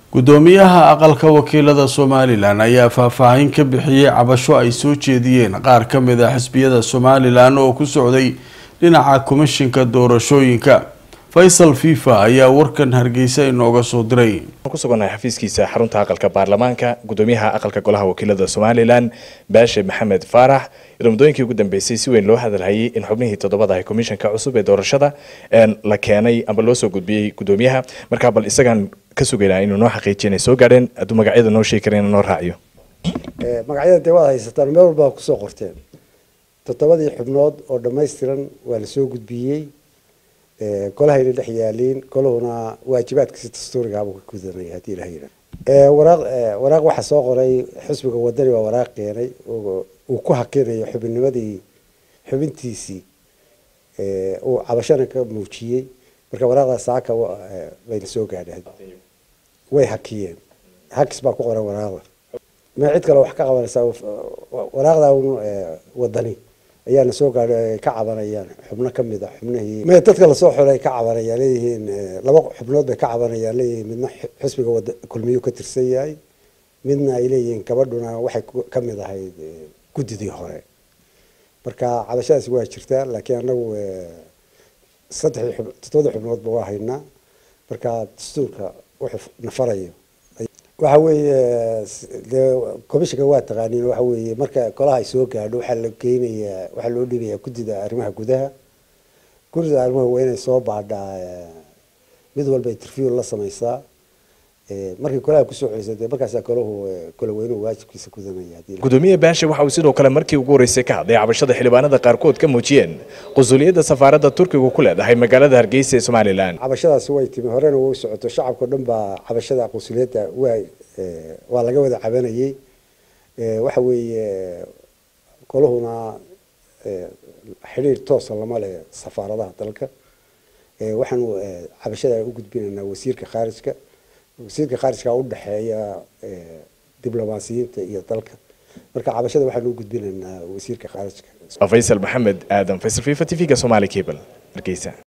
gudoomiyaha aqalka wakiilada somalilan ayaa faahfaahin ka bixiyey cabasho ay soo jeediyeen qaar ka mid a xisbiyada somalilan oo ku socday dhinaca komishinka doorashooyinka faysal fifa ayaa warkan hargeysa inooga soo diray kusugannahay xafiiskiisa xarunta aqalka baarlamaanka gudoomiyaha aqalka golaha wakiilada somalilan baashe maxamed faarax iyadoo muddooyinkii ugu dambeysay si weyn loo hadalhayay in xubnihii toddobada ah komishanka cusub ee doorashada la keenay amba loo soo gudbiyey gudoomiyaha markaa bal isagaan ka sugaynaa inuu noo xaqiijiyo inay soo gaadheen hadduu magacyada noo sheegi kareen noo raaciyo magacyada dee waad haysataan meel walba kusoo qorteen toddobadii xubnood oo dhammaystiran waa lasoo gudbiyey golahayna dhex yaaliin golahuna waajibaadkiisi dastuurigaabuu ka gudanaya haddii ilaha yidhaah waraaq waraaq waxaa soo qoray xisbiga wadani baa waraaq keenay uu ku hakinayo xubinnimadii xubintiisii uu cabashana ka muujiyey marka waraaqda saaka bayna soo gaadheen way hakiyeen hakis baa ku qoran waraaqda ma cid kale wax ka qabanaysaa waraaqda wadani ayaana soo gaadhay ay ka cabanayaan xubno kamid a xubnihii me dadka lasoo xulay ka cabanayaan leeyihiin laba xubnood bay ka cabanayaan leeyihiin midna xisbiga wada kulmiyu ka tirsan yahay midna ay leeyihiin gabadhuna waxay kamid ahayd guddidii hore marka cabashadaasi waa jirtaa laakiin anagu saddexdii xub toddobadii xubnoodba waa haynaa marka dastuurka wuxuu nafarayo waxa weeye dee commissionka waa taqaaniin waxa weeye marka golaha ay soo gaadho waxaa la geynayaa waxaa loo dhibayaa guddida arrimaha gudaha guddida arrimaha waa inay soo baadhaa mid walba interview la sameysaa markii golaha kusoo celisa dee markaasaa golahu gola weynuhu waajibkiisa gudanaya gudoomiye baashe waxa uu sidoo kale markii ugu horreysay ka hadlay cabashada xildhibaanada qaarkood ka muujiyeen qusuliyadda safaaradda turkigu ku leedahay magaalada hargeysa ee somalilan cabashadaasi way timi horena way socoto shacabka o dhan baa cabashada qusuliyadda waa waa laga wada cabanayey waxa weeye golahuna xidhiir toosa lama leh safaaradaha dalka waxaanu cabashada u gudbinaynaa wasiirka khaarijka wasiirka khaarijka u dhexeeya diblomaasiyiinta iyo dalka marka cabashada waxaanu u gudbinaynaa wasiirka khaarijka faysal maxamed aadan faysal fifa t v-ga somali cable hargeysa